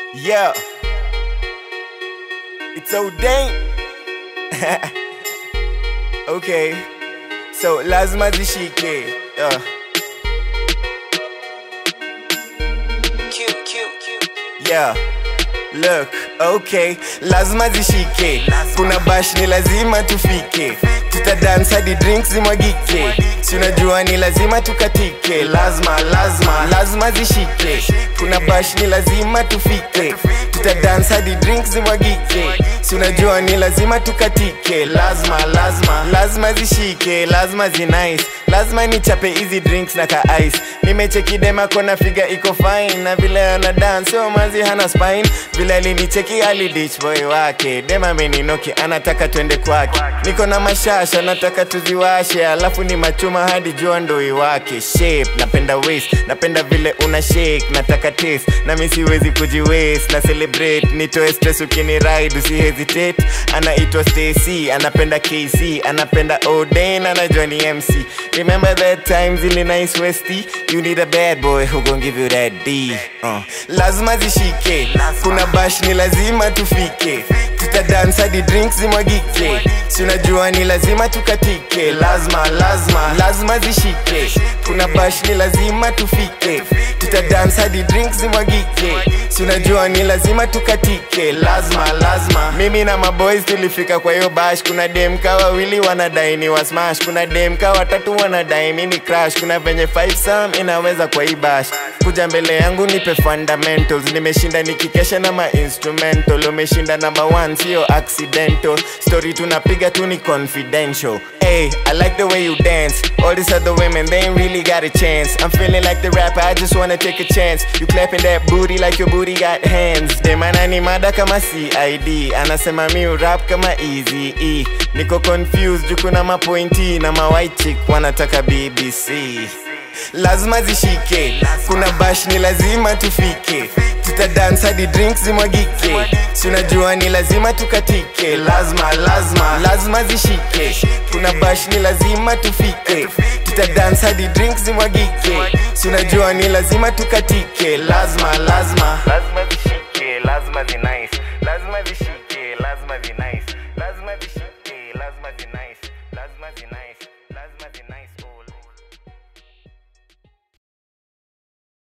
Yeah. It's ordained. okay. So lazima zishike. Uh. Yeah. Look, okay, lazima zishike. Kuna bash ni lazima tufike. Tutadance hadi drinks zimwagike. Si unajua ni lazima tukatike. Lazima, lazima, lazima zishike. Kuna bash ni lazima tufike. Tutadance hadi drinks zimwagike. Si unajua ni lazima tukatike. Lazima, lazima, lazima zishike. Lazima zinice. Lazima nichape hizi drinks na ka ice. Nimecheki dema kona figa iko fine na vile ana dance sio manzi hana spine. Vile alinicheki ali ditch boy wake. Dema ameninoki anataka twende kwake. Niko na mashasha nataka tuziwashe, alafu ni machuma hadi jua ndo iwake. Shape napenda waist, napenda vile una shake, nataka taste na mimi siwezi kujiwaste na celebrate, nitoe stress ukini ride usi hesitate. Anaitwa Stacy, anapenda KC, anapenda Oden, anajua ni MC. Remember that time zili nice westy, you need a bad boy who gon give you that D. Uh. Lazima zishike, kuna bash ni lazima tufike, tutadance hadi drinks zimwagike, si unajua ni lazima tukatike. Lazima, lazima, lazima zishike, kuna bash ni lazima tufike, tutadance hadi drinks zimwagike, si unajua ni lazima tukatike. Lazima, lazima, mimi na maboys tulifika kwa hiyo bash, kuna dem ka wawili wanadai ni wa smash, kuna dem ka watatu wanadai mini crash, kuna venye five sam inaweza kwa hii bash kuja mbele yangu nipe fundamentals nimeshinda nikikesha na ma instrumental umeshinda number one sio accidental story tunapiga tu ni confidential Hey, I like the way you dance. All these other women, they ain't really got a chance. I'm feeling like the rapper, I just wanna take a chance. You clapping that booty like your booty got hands. Dem ananimada kama CID, anasema mi rap kama Easy E. Niko confused, juu kuna mapointi na ma white chick wanataka BBC lazima zishike, kuna bash ni lazima tufike, tutadance hadi drinks zimwagike, si unajua ni lazima tukatike. Lazima, lazima, lazima zishike, kuna bash ni lazima tufike, tutadance hadi drinks zimwagike, si unajua ni lazima tukatike. Lazima, lazima, lazima zishike, lazima zinice